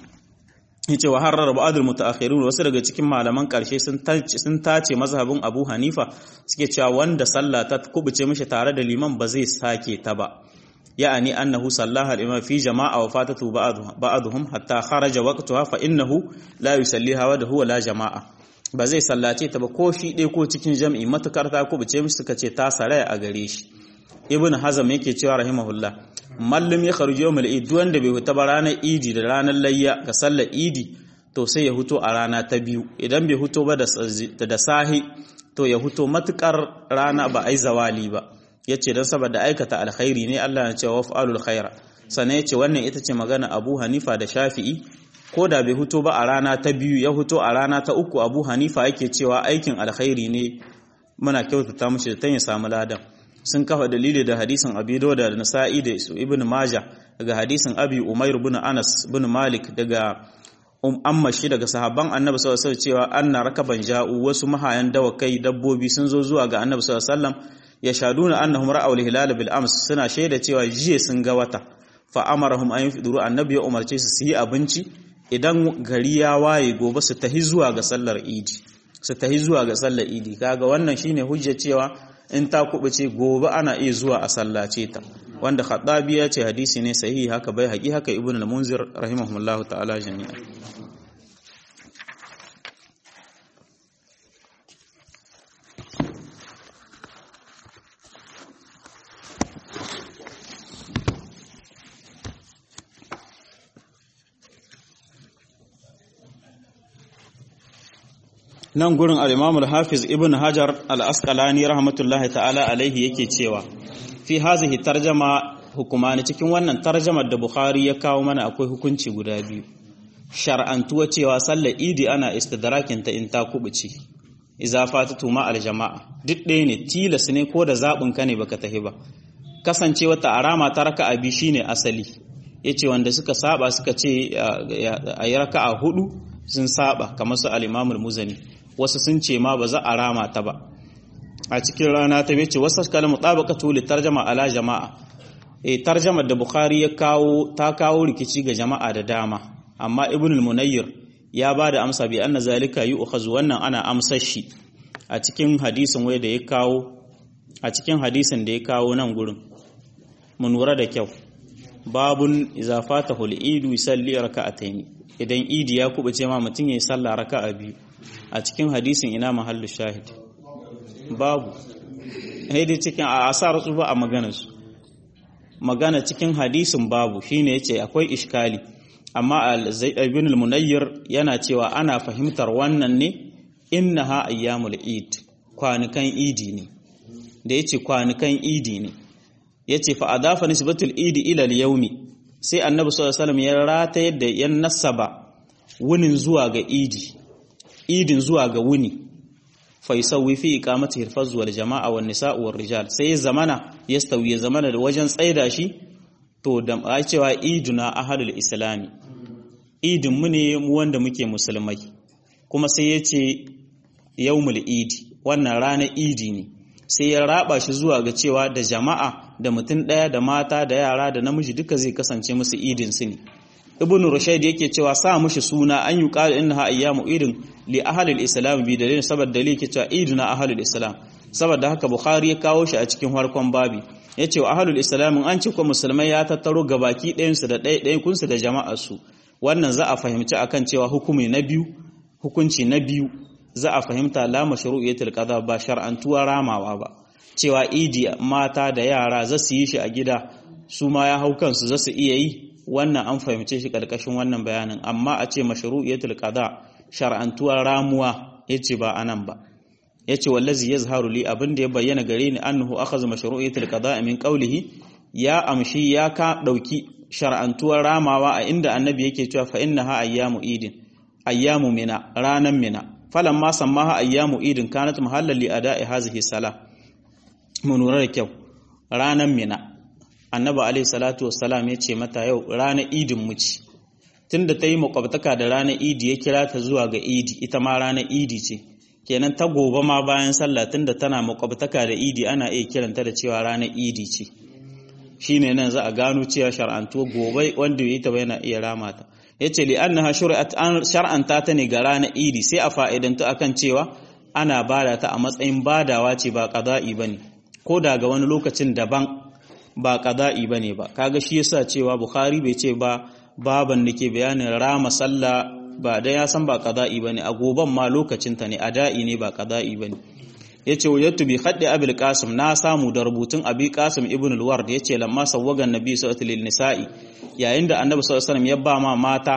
yace wa harrar ba'dul mutaakhirun wasu daga cikin malaman karshe sun sun tace mazhabin Abu Hanifa suke cewa wanda sallah ta kubuce mishi tare da liman ba zai sake ta ba ya'ani annahu sallaha al-imam fi jama'a wa fatatu ba'dhum hatta kharaja waqtuha fa innahu la yusalliha wa huwa la jama'a ba zai sallace ta ba ko shi ɗaya ko cikin jam'i matukar ta kubuce mishi suka ce ta saraya a gare shi ibn hazam yake cewa rahimahullah mallam ya kharuji yawmal eid wanda bai huta ba ranar idi da ranar layya ga sallar idi to sai ya huto a rana ta biyu idan bai huto ba da sahi to ya huto matukar rana ba ai zawali ba yace dan saboda aikata alkhairi ne Allah ya ce wa fa'alul khaira sannan yace wannan ita ce magana Abu Hanifa da Shafi'i ko da bai huto ba a rana ta biyu ya huto a rana ta uku Abu Hanifa yake cewa aikin alkhairi ne muna kyautata mishi da ya samu ladan sun kafa dalili da hadisin Abi Dawud da Nasa'i da Ibn Majah daga hadisin Abi Umair ibn Anas ibn Malik daga um amma shi daga sahabban Annabi sallallahu alaihi wasallam cewa anna rakaban ja'u wasu mahayan dawakai dabbobi sun zo zuwa ga Annabi sallallahu alaihi wasallam yashaduna annahum ra'aw al-hilal bil ams suna shaida cewa jiya sun ga wata fa amarahum an yufiduru annabi ya umarce su su yi abinci idan gari ya waye gobe su tahi zuwa ga sallar idi su tahi zuwa ga sallar idi kaga wannan shine hujja cewa in ta kubuce gobe ana iya zuwa a sallace ta wanda khaddabi ya ce hadisi ne sahihi haka bai haƙi haka ibn al-munzir rahimahullahu ta'ala jami'a nan gurin al-Imam al-Hafiz Ibn Hajar al-Asqalani rahmatullahi ta'ala alaihi yake cewa fi hazihi tarjama hukumani cikin wannan tarjamar da Bukhari ya kawo mana akwai hukunci guda biyu shar'antuwa cewa sallar idi ana istidrakin ta in ta kubuce idza fatatu ma al-jama'a duk ɗaya ne tilas ne ko da zabin ka ne baka tahi ba kasancewa ta arama ta raka'a bi shine asali yace wanda suka saba suka ce a yi raka'a hudu sun saba kamar su al-Imam al-Muzani wasu sun ce ma ba za a rama ta ba a cikin rana ta bace wasu kalamu tabaqatu li tarjama ala jama'a eh tarjamar da bukhari ya kawo ta kawo rikici ga jama'a da dama amma ibn al-munayyir ya ba da amsa bi anna zalika yu'khazu wannan ana amsar shi a cikin hadisin wai da ya kawo a cikin hadisin da ya kawo nan gurin mun lura da kyau babun idza fatahu al-idu yusalli raka'atayn idan idi ya kubuce ma mutum yayi sallah raka'a biyu a cikin hadisin ina mahallu shahid babu haidi cikin a asar su ba a maganarsu magana cikin hadisin babu shine yace akwai iskali amma ibn al-munayyir yana cewa ana fahimtar wannan ne innaha ayyamul eid kwanukan idi ne da yace kwanukan idi ne yace fa adafa nisbatul idi ila al-yawmi sai annabi sallallahu alaihi wasallam ya rata yadda yan nasaba wunin zuwa ga idi idin zuwa ga wuni faisawi fi iqamati hirfaz wal jama'a wan nisa'u war rijal sai zamana yastawi zamana da wajen tsaida shi to da ai cewa iduna ahadul islami idin mu ne mu wanda muke musulmai kuma sai yace yawmul idi wannan ranar idi ne sai ya raba shi zuwa ga cewa da jama'a da mutum ɗaya da mata da yara da namiji duka zai kasance musu idin su ne ibn rushayd yake cewa sa mushi suna an yi qala innaha ayyamu idin li ahli al-islam bi dalilin saboda dalili yake cewa iduna ahli al-islam saboda haka bukhari ya kawo shi a cikin harkon babi yace wa ahli al-islam an ce ko musulmai ya tattaro gabaki ɗayan su da ɗayan kunsu da jama'ar su wannan za a fahimci akan cewa hukumi na biyu hukunci na biyu za a fahimta la mashru'iyatul qada ba shar'antuwa ramawa ba cewa idi mata da yara za su yi shi a gida su ma ya hau kansu za su iya yi wannan an fahimce shi karkashin wannan bayanin amma a ce mashru'iyatul qada shar'antuwa ramuwa yace ba anan ba yace wallazi yazharu li abin da ya bayyana gare ni annahu akhadha mashru'iyatul qada min qawlihi ya amshi ya ka dauki shar'antuwar ramawa a inda annabi yake cewa fa innaha ayyamu idin ayyamu mina ranan mina falamma sammaha ayyamu idin kanat mahallan li ada'i hazihi salah mun lura da kyau ranan mina annabi alaihi salatu wassalam ya ce mata yau ranar idin mu ce tunda ta yi makwabtaka da ranar idi ya kira ta zuwa ga idi ita ma ranar idi ce kenan ta gobe ma bayan sallah tunda tana makwabtaka da idi ana iya kiranta da cewa ranar idi ce shine nan za a gano cewa shar'antuwa gobe wanda ya yi ta yana iya rama ta yace li annaha shur'at an shar'anta ta ne ga ranar idi sai a fa'idantu akan cewa ana bada ta a matsayin badawa ce ba qada'i bane ko da ga wani lokacin daban ba qada'i bane ba kaga shi yasa cewa bukhari bai ce ba baban da ke bayanin rama sallah ba da ya san ba qada'i bane a goban ma lokacin ta ne ada'i ne ba qada'i bane yace wajadtu bi khaddi abil qasim na samu da rubutun abi qasim ibn al-ward yace lamma sawwaga annabi sallallahu alaihi nisa'i yayin da annabi sallallahu alaihi wasallam ya ba ma mata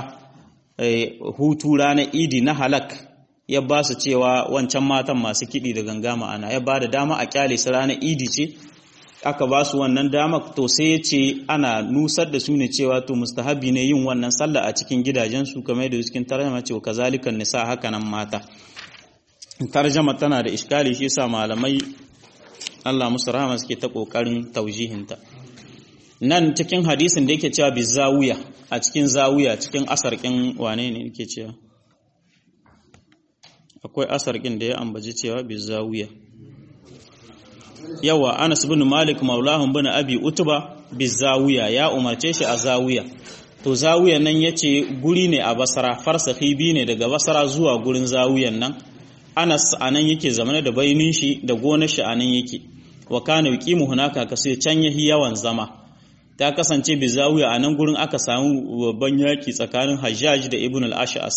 hutu ranar idi na halak ya ba su cewa wancan matan masu kiɗi da ganga ma'ana ya ba da dama a kyale su ranar idi ce aka ba su wannan dama to sai ya ce ana nusar da su ne cewa to mustahabi ne yin wannan sallah a cikin gidajensu kamar da cikin tarjama ce kazalikan nisa haka nan mata tarjama tana da iskali shi yasa malamai Allah musu rahama suke ta kokarin taujihinta nan cikin hadisin da yake cewa bi zawiya a cikin zawiya cikin asarkin wane ne yake cewa akwai asarkin da ya ambaci cewa bi zawiya yawa Anas bin Malik maulahun bin Abi Utba bi zawiya ya umarce shi a zawiya to zawiya nan yace guri ne a Basra farsahi bi ne daga Basra zuwa gurin zawiyan nan Anas anan yake zamane da bainin shi da gonar shi anan yake wa kana yuqimu hunaka kace can yahi yawan zama ta kasance bi zawiya anan gurin aka samu babban yaki tsakanin Hajjaj da Ibn al-Ash'as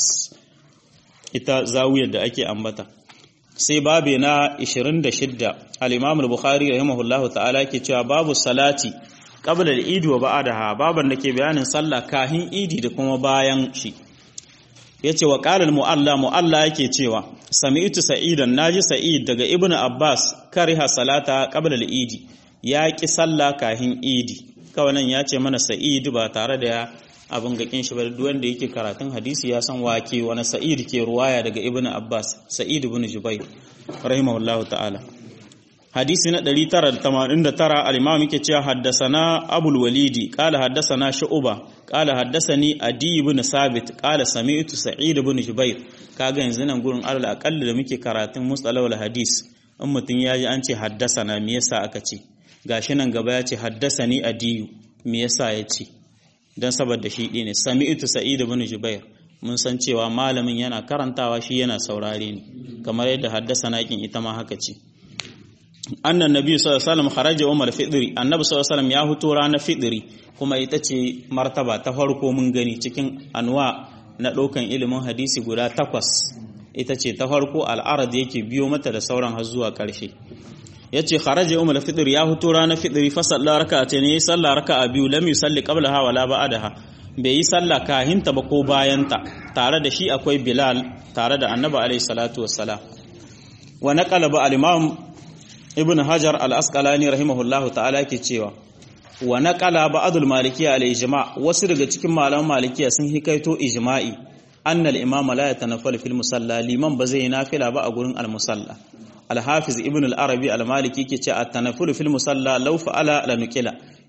ita zawiyar da ake ambata sai babe na 26 al-Imam al-Bukhari rahimahullahu ta'ala yake cewa babu salati qabla al-Eid wa ba'daha baban da ke bayanin sallah kahin Idi da kuma bayan shi yace wa qala al-mu'alla mu'alla yake cewa sami'tu sa'idan naji sa'id daga Ibn Abbas kariha salata qabla al-Eid ya ki sallah kahin Idi kawai nan ya ce mana sa'id ba tare da abin gakin shi ba duk wanda yake karatun hadisi ya san wake wani sa'id ke ruwaya daga ibnu abbas sa'id ibn jubair rahimahullahu ta'ala hadisi na 989 al-imam yake cewa haddasana abul walidi qala haddasana shu'ba qala haddasani adi ibn sabit qala sami'tu sa'id ibn jubair kaga yanzu nan gurin alal aqall da muke karatun mustalahul hadis in mutun yaji an ce haddasana me yasa aka ce gashi nan gaba ya ce haddasani adiyu me yasa ya ce don saboda shi ɗine sami'tu sa'id ibn jubair mun san cewa malamin yana karantawa shi yana saurare ne kamar yadda haddasa naƙin ita ma haka ce annan nabi sallallahu alaihi wasallam kharaja umar fidri annabi sallallahu alaihi wasallam ya huto ranar fidri kuma ita ce martaba ta farko mun gani cikin anwa na ɗaukan ilimin hadisi guda takwas ita ce ta farko al'arad yake biyo mata da sauran har zuwa ƙarshe yace kharaja umar fitr ya huto ranar fitri fa salla raka'ata ne salla raka'a biyu lam yusalli qablaha wala ba'daha bai yi sallah kahinta ba ko bayanta tare da shi akwai bilal tare da annabi alaihi salatu wassalam wa naqala ba al-imam ibn hajar al-asqalani rahimahullahu ta'ala yake cewa wa naqala ba'dul malikiyya al-ijma' wasu daga cikin malaman malikiyya sun hikaito ijma'i anna al-imama la yatanaffalu fil musalla liman ba zai nafila ba a gurin al-musalla alhafiz ibn al-arabi al-maliki ke ce at-tanafful fil musalla law fa'ala la nukila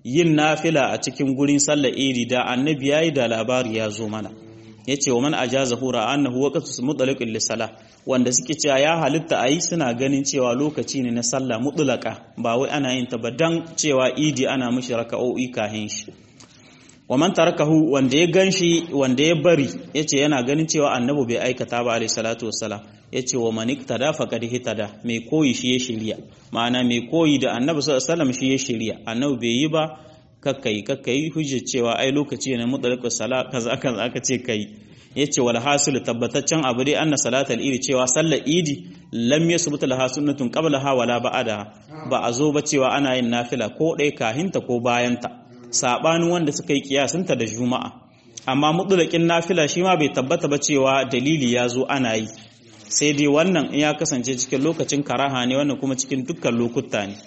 yin nafila a cikin gurin sallar idi da annabi yayi da labari ya zo mana yace wa man ajaza hura annahu waqtu mutlaqin lisala wanda suke cewa ya halitta ayi suna ganin cewa lokaci ne na sallah mutlaka ba wai ana yin ta ba dan cewa idi ana mishi raka'o'i kahin shi wa man tarakahu wanda ya ganshi wanda ya bari yace yana ganin cewa annabi bai aikata ba alayhi salatu wassalam yace wa man iktada faqad hitada mai koyi shi ya shirya ma'ana mai koyi da annabi sallallahu alaihi wasallam shi ya shirya annabi bai yi ba kakkai kakkai hujjar cewa ai lokaci ne mutlaqus sala kaza kaza aka ce kai yace wal hasil tabbataccen abu dai anna salatal idi cewa sallar idi lam yasbut laha sunnatun qablaha wala ba'da ba a zo ba cewa ana yin nafila ko dai kahinta ko bayanta sabanin wanda suka yi kiyasinta da juma'a amma mutlaqin nafila shi ma bai tabbata ba cewa dalili ya zo ana yi sai dai wannan in ya kasance cikin lokacin karaha ne wannan kuma cikin dukkan lokuta ne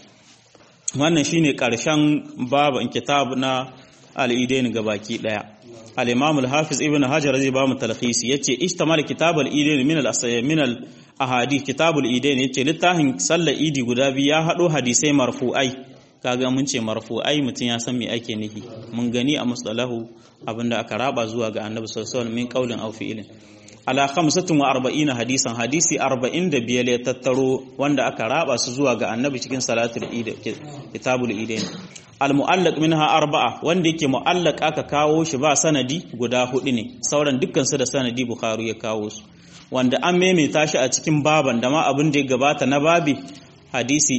wannan shine karshen baban kitab na al-idain gabaki daya al-imam al-hafiz ibn hajar zai ba mu talkhisi yace ishtamal kitab al-idain min al min al-ahadith kitab al-idain yace littafin sallar idi guda biyu ya hado hadisai marfu'ai kaga mun ce marfu'ai mutun ya san me ake nufi mun gani a mustalahu abinda aka raba zuwa ga annabi sallallahu alaihi wasallam min qaulin aw fi'lin ala 45 hadisan hadisi 45 ya tattaro wanda aka raba su zuwa ga annabi cikin salatul eid kitabul idain al muallaq minha arba'a wanda yake muallaq aka kawo shi ba sanadi guda hudu ne sauran dukkan su da sanadi bukhari ya kawo su wanda an maimaita shi a cikin baban da ma abin da ya gabata na babi hadisi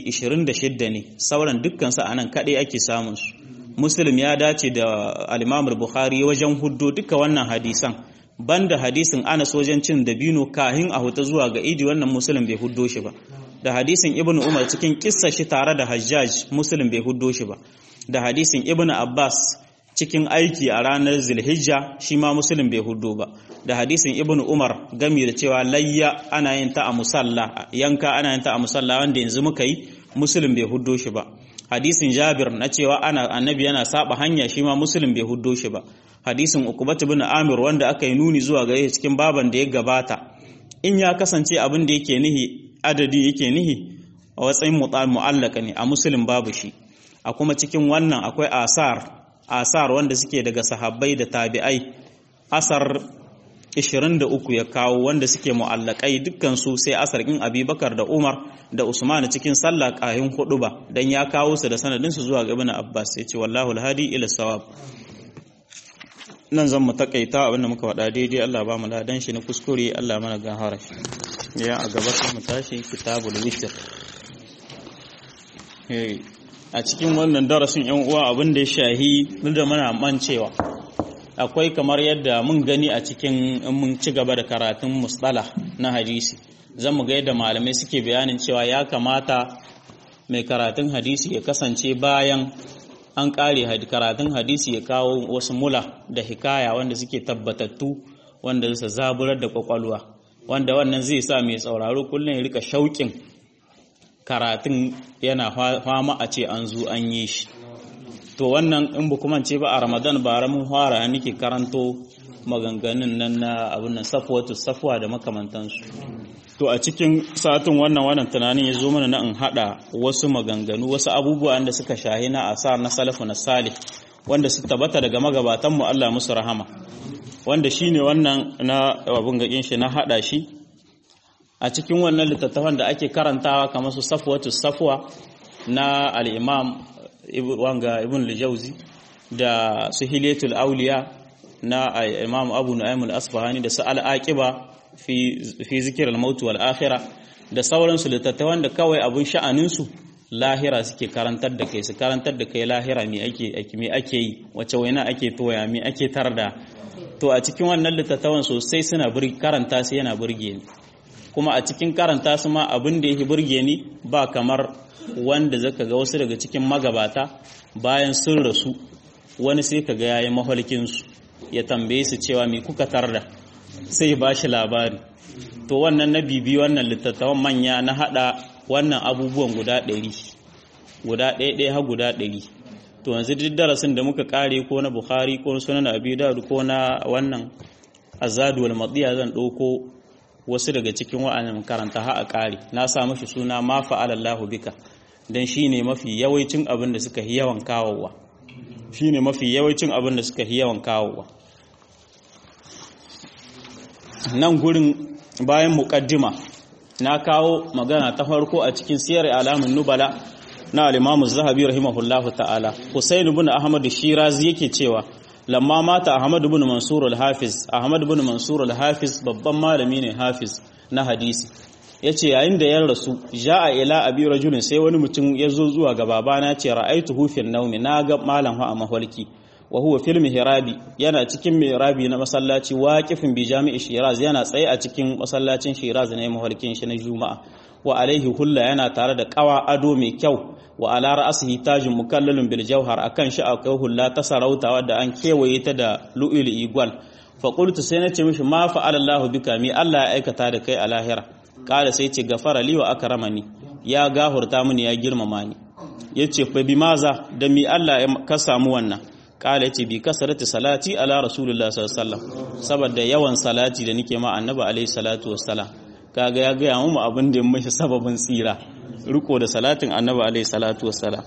26 ne sauran dukkan su anan kadai ake samun su muslim ya dace da al-imam bukhari wajen huddo duka wannan hadisan banda hadisin Anas wajen cin dabino kahin a huta zuwa ga idi wannan musulun bai huddo shi ba da hadisin Ibn Umar cikin kissa shi tare da Hajjaj musulun bai huddo shi ba da hadisin Ibn Abbas cikin aiki a ranar Zulhijja shi ma musulun bai huddo ba da hadisin Ibn Umar gami da cewa layya ana yin ta a musalla yanka ana yin ta a musalla wanda yanzu muka yi musulun bai huddo shi ba hadisin Jabir na cewa ana annabi yana saba hanya shi ma musulun bai huddo shi ba hadisin Uqbat ibn Amir wanda aka yi nuni zuwa gare cikin baban da ya gabata in ya kasance abin da yake nihi adadi yake nihi a watsayin mu'allaka ne a musulun babu shi a kuma cikin wannan akwai asar asar wanda suke daga sahabbai da tabi'ai asar 23 ya kawo wanda suke mu'allakai dukkan su sai asar in Abubakar da Umar da Usman cikin sallah kahin hudu ba dan ya kawo su da sanadin su zuwa ga Ibn Abbas yace wallahu alhadi ila sawab nan zan mu takaita abinda muka faɗa daidai Allah ba mu ladan shi na kuskure Allah mana gahara shi ya a gaba sai mu tashi kitabul witr a cikin wannan darasin yan uwa abin da ya shahi duk da muna mancewa akwai kamar yadda mun gani a cikin in mun ci gaba da karatun musdala na hadisi zan mu ga yadda malamai suke bayanin cewa ya kamata mai karatun hadisi ya kasance bayan an kare karatun hadisi ya kawo wasu mula da hikaya wanda suke tabbatattu wanda su zaburar da kwakwalwa wanda wannan zai sa mai sauraro kullum ya rika shauƙin karatun yana fama a ce an zo an yi shi to wannan in ba kuma ce ba a ramadan ba mun fara nake karanto maganganun nan na abin nan safwatu safwa da makamantansu to a cikin satin wannan wannan tunanin ya zo mana na in hada wasu maganganu wasu abubuwa da suka shahi na asar na salafu na salih wanda su tabbata daga magabatan mu Allah musu rahama wanda shine wannan na abun gakin shi na hada shi a cikin wannan littattafan da ake karantawa kamar su safwatu safwa na al-imam wanga ibn al-jawzi da su hilatul auliya na imam abu nu'aym al-asbahani da su al-aqiba fi zikirar mautu wal akhira da sauransu littattafan da kawai abun sha'aninsu lahira suke karantar da kai su karantar da kai lahira me ake me ake yi wace waina ake toya me ake tarda to a cikin wannan littattafan sosai suna karanta su yana burge ni kuma a cikin karanta su ma abin da yake burge ni ba kamar wanda zaka ga wasu daga cikin magabata bayan sun rasu wani sai ka ga yayi mahalkin su ya tambaye su cewa me kuka tarda sai ba shi labari to wannan na bibi wannan littattafan manya na hada wannan abubuwan guda ɗari guda ɗaya ɗaya har guda ɗari to yanzu duk darasin da muka kare ko na bukhari ko na sunan abi dawud ko na wannan azadu wal madiya zan ɗauko wasu daga cikin wa'annan karanta ha a kare na sa mashi suna ma fa'ala Allahu bika dan shine mafi yawancin abin da suka yi yawan kawowa shine mafi yawancin abin da suka yi yawan kawowa nan gurin bayan muƙaddima na kawo magana ta farko a cikin siyar alamun nubala na al-Imam zahabi rahimahullahu ta'ala Husayn ibn Ahmad Shirazi yake cewa lamma mata Ahmad ibn Mansur al-Hafiz Ahmad ibn Mansur al-Hafiz babban malami ne Hafiz na hadisi yace yayin da ya rasu ja'a ila abi rajulin sai wani mutum ya zo zuwa ga babana ce ra'aituhu fi naumi na ga malam a mahalki wa huwa fil mihrabi yana cikin mihrabi na masallaci waqifin bi jami'i Shiraz yana tsaye a cikin masallacin Shiraz ne mahalkin shi na Juma'a wa alaihi hulla yana tare da kawa ado mai kyau wa ala ra'sihi tajun mukallalun bil jawhar akan shi akwai hulla ta sarauta wadda an kewaye ta da lu'il igwal fa qultu sai nace mishi ma fa'ala Allahu bika mi Allah ya aikata da kai a lahira kala sai ce gafara li wa akramani ya gahurta mini ya girmama ni yace fa bi maza da mi Allah ya ka samu wannan kala yace bi kasarati salati ala rasulullah sallallahu alaihi wasallam saboda yawan salati da nike ma annabi alaihi salatu wassalam kaga ya gaya mu abin da ya mashi sababin tsira riko da salatin annabi alaihi salatu wassalam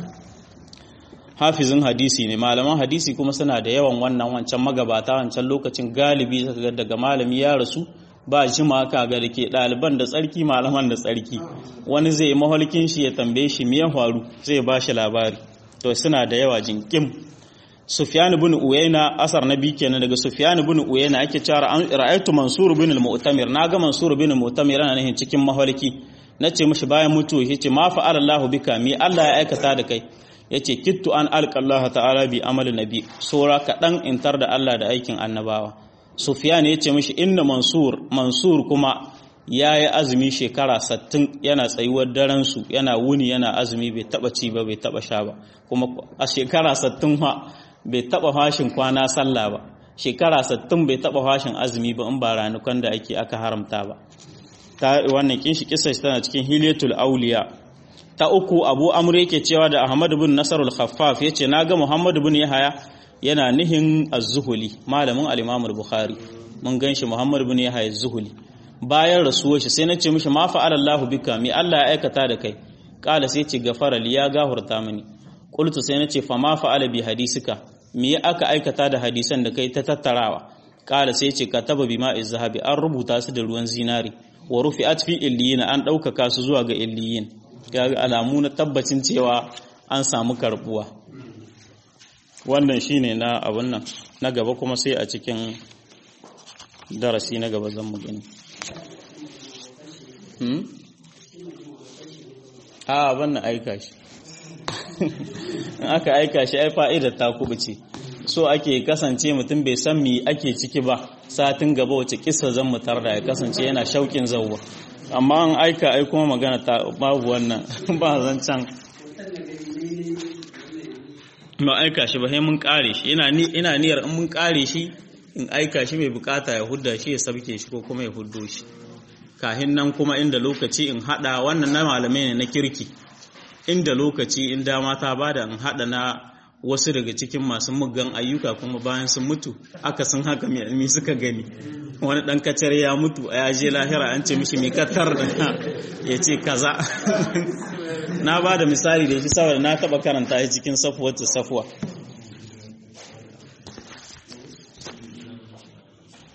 hafizin hadisi ne malaman hadisi kuma suna da yawan wannan wancan magabata wancan lokacin galibi daga malami ya rasu ba jima ka ga da ke ɗaliban da tsarki malaman da tsarki wani zai yi maholkin shi ya tambaye shi miyan faru zai ba shi labari to suna da yawa jinkim Sufyan ibn Uyayna asar nabi kenan daga Sufyan ibn Uyayna ake cewa an ra'aytu Mansur ibn al-Mu'tamir naga Mansur ibn al-Mu'tamir yana nahin cikin mahalki nace mishi bayan mutuwa yace ma fa'ala Allahu bika mi Allah ya aikata da kai yace kittu an alqa Allah ta'ala bi amali nabi sura kadan intar da Allah da aikin annabawa Sufyan yace mishi inna Mansur Mansur kuma yayi azumi shekara 60 yana tsayuwar daren su yana wuni yana azumi bai taba ci ba bai taba sha ba kuma a shekara 60 fa bai taba fashin kwana sallah ba shekara 60 bai taba fashin azumi ba in ba ranukan da ake aka haramta ba ta wannan kinshi kissa tana cikin hilyatul auliya ta uku abu amr yake cewa da ahmad ibn nasarul khaffaf yace naga muhammad ibn yahaya yana nihin az-zuhuli malamin al-imam al-bukhari mun ganshi muhammad ibn yahaya az-zuhuli bayan rasuwar shi sai nace mishi ma fa'ala Allahu bika mi Allah ya aikata da kai kala sai ce gafara li ya gahurta mini qultu sai nace fa ma fa'ala bi hadisika me aka aikata da hadisan da kai ta tattarawa kala sai ce kataba bima izhabi an rubuta su da ruwan zinari wa rufi'at fi illiyin an ɗaukaka su zuwa ga illiyin kaga alamu na tabbacin cewa an samu karbuwa wannan shine na abun nan na gaba kuma sai a cikin darasi na gaba zan mu gani hmm? a wannan aika shi in aka aika shi ai fa'idar ta kubuce so ake kasance mutum bai san mi ake ciki ba satin gaba wace kisa zan mutar da ya kasance yana shauƙin zauwa amma an aika ai kuma magana ta babu wannan ba zan can ma aika shi ba sai mun kare shi ina niyyar in mun kare shi in aika shi mai bukata ya hudda shi ya sabke shi ko kuma ya huddo shi kahin nan kuma inda lokaci in hada wannan na malamai ne na kirki inda lokaci in dama ta bada in hada na wasu daga cikin masu muggan ayyuka kuma bayan sun mutu aka sun haka mai suka gani wani dan kacar ya mutu a yaje lahira an ce mishi mai katar da ya ce kaza na ba da misali da shi saboda na taba karanta ya cikin safuwar safuwa